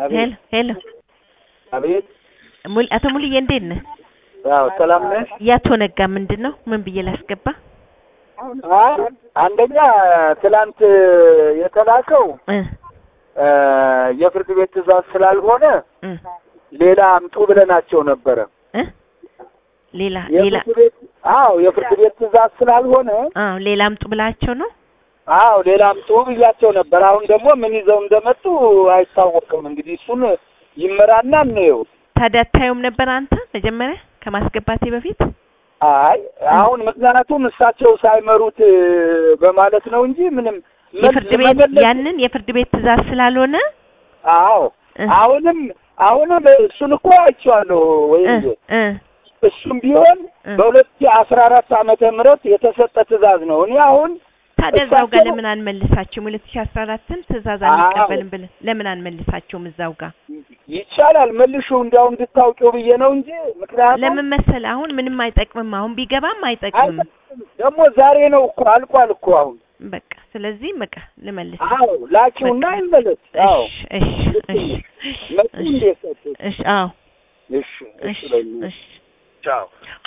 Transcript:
ሄሎ ሄሎ አቤት። ሙል አቶ ሙሉዬ እንዴት ነህ? ያው ሰላም ነሽ? ያቶ ነጋ ምንድን ነው? ምን ብዬ ላስገባ? አይ አንደኛ ትላንት የተላከው እ እ የፍርድ ቤት ትዕዛዝ ስላልሆነ እ ሌላ አምጡ ብለናቸው ነበረ። እ ሌላ ሌላ የፍርድ ቤት አዎ የፍርድ ቤት ትዕዛዝ ስላልሆነ አዎ ሌላ አምጡ ብላቸው ነው። አዎ ሌላ አምጡ ብያቸው ነበር። አሁን ደግሞ ምን ይዘው እንደመጡ አይታወቅም። እንግዲህ እሱን ይመራና እንየው። ታዲያ አታየውም ነበር አንተ መጀመሪያ ከማስገባቴ በፊት? አይ አሁን ምክንያቱም እሳቸው ሳይመሩት እ በማለት ነው እንጂ ምንም መልስ የፍርድ ቤት መመለስ- ያንን የፍርድ ቤት ትዕዛዝ ስላልሆነ አዎ እ አሁንም አሁንም እሱን እኮ አይቼዋለሁ ወይ እ እ እሱም ቢሆን እ በሁለት ሺህ አስራ አራት ዓመተ ምህረት የተሰጠ ትዕዛዝ ነው። እኔ አሁን ታዲያ እዛው ጋር እሳቸው- ለምን አንመልሳቸውም? ሁለት ሺህ አስራ አራትን ትዕዛዝ አዎ። አንቀበልም ብለን ለምን አንመልሳቸውም እዛው ጋር? ይቻላል መልሹ እንዲያው እንድታውቂው ብዬ ነው እንጂ ምክንያቱም ለምን መሰለህ አሁን ምንም አይጠቅምም። አሁን ቢገባም አይጠቅምም። አይጠቅምም። ደግሞ ዛሬ ነው እኮ አልቋል እኮ አሁን። በቃ ስለዚህ በቃ ልመልስ። አዎ ላኪውና በቃ። ይመለስ። አዎ እሺ እሺ እሺ መጡ እሺ እንዴት ሰጡት? እሺ አዎ እሺ እሺ እሺ በይኝ። እሺ ቻው